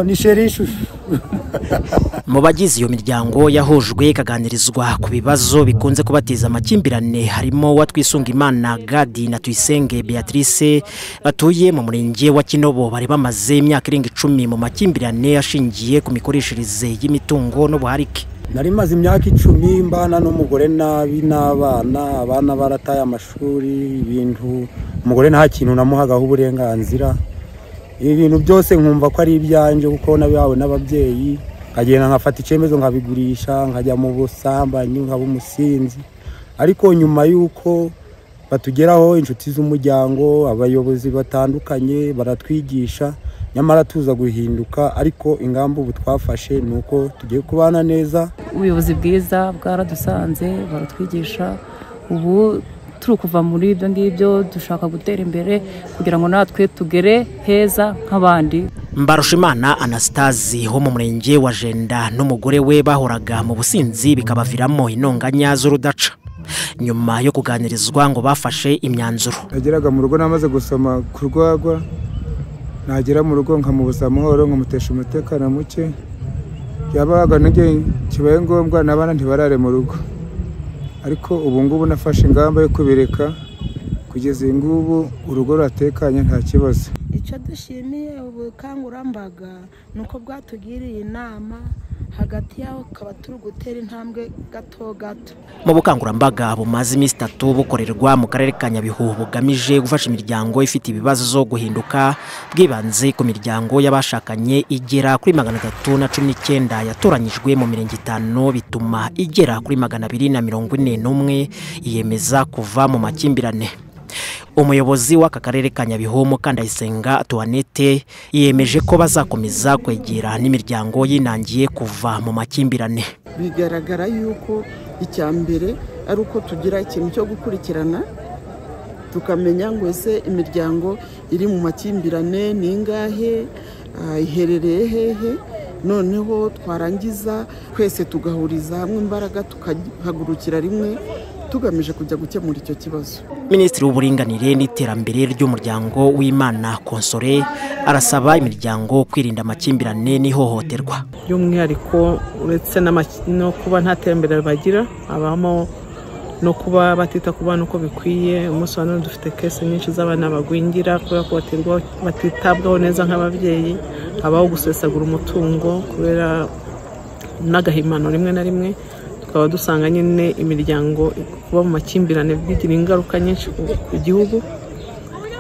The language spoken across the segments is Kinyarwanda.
ni sherishu mu bagize iyo miryango yahujwe ikaganirizwa ku bibazo bikunze kubateza amakimbirane harimo uwatwisungimana gadi na tuyisenge beatrice batuye mu murenge wa kinobo bari bamaze imyaka irenga icumi mu makimbirane ashingiye ku mikoreshereze y'imitungo n'ubuharike nari maze imyaka icumi mbana n'umugore nabi n'abana abana barataye amashuri ibintu umugore nta kintu namuhagaho uburenganzira ibi bintu byose nkumva ko ari ibyanjye kuko nawe n'ababyeyi nkagenda nkafata icyemezo nkabigurisha nkajya mu busambanyi nkaba umusinzi ariko nyuma y'uko batugeraho inshuti z'umuryango abayobozi batandukanye baratwigisha nyamara tuza guhinduka ariko ingamba ubu twafashe ni uko tugiye kubana neza ubuyobozi bwiza bwaradusanze baratwigisha ubu turi kuva muri ibyo ngibyo dushaka gutera imbere kugira ngo natwe tugere heza nk'abandi mbarushimana anasitazi wo mu murenge wa jenda n'umugore we bahoraga mu businzi bikabaviramo intonganya z'urudaca nyuma yo kuganirizwa ngo bafashe imyanzuro nageraga mu rugo namaze gusoma ku rwagwa nagera mu rugo nkamubuza amahoro nkamutesha umutekano muke yabaga n'igihe kibaye ngombwa n'abana ntibarare mu rugo ariko ubu ngubu nafashe ingamba yo kubireka kugeza uyu ngubu urugo ruratekanye nta kibazo icyo dushimiye ubukangurambaga ni uko bwatugiriye inama hagati yaho ukaba turi gutera intambwe gato gato mu bukangurambaga bumaze iminsi itatu bukorerwa mu karere ka nyabihu bugamije gufasha imiryango ifite ibibazo zo guhinduka bwibanze ku miryango y'abashakanye igera kuri magana atatu na cumi n'icyenda yatoranyijwe mu mirenge itanu bituma igera kuri magana abiri na mirongo ine n'umwe yiyemeza kuva mu makimbirane umuyobozi w'aka karere ka nyabihu mukandayisenga tuwanete yemeje ko bazakomeza kwegera n'imiryango yinangiye kuva mu makimbirane bigaragara yuko icya mbere ari uko tugira ikintu cyo gukurikirana tukamenya ngo ese imiryango iri mu makimbirane ni ingahe iherereye hehe noneho twarangiza twese tugahuriza hamwe imbaraga tukahagurukira rimwe tugamije kujya gukemura icyo kibazo minisitiri w'uburinganire n'iterambere ry'umuryango w'imana konsore arasaba imiryango kwirinda amakimbirane n'ihohoterwa by'umwihariko uretse no kuba nta terambere bagira habamo no kuba batita ku bana uko bikwiye umunsi wa none dufite kese nyinshi z'abana bagwingira kubera ko batitabwaho neza nk'ababyeyi habaho gusesagura umutungo kubera n'agahimano rimwe na rimwe tukaba dusanga nyine imiryango kuba mu makimbirane bigira ingaruka nyinshi ku gihugu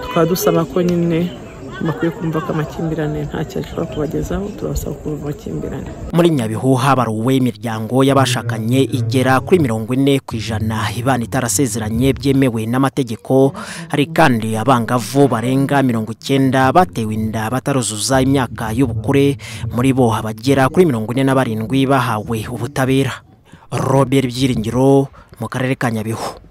tukaba dusaba ko nyine bakwiye kumva ko amakimbirane ntacyo ashobora kubagezaho turabasaba kuva mu makimbirane muri nyabihu habaruwe imiryango y'abashakanye igera kuri mirongo ine ku ijana ibana itarasezeranye byemewe n'amategeko hari kandi abangavu barenga mirongo icyenda batewe inda bataruzuza imyaka y'ubukure muri bo abagera kuri mirongo ine na barindwi bahawe ubutabera robert byiringiro mu karere ka nyabihu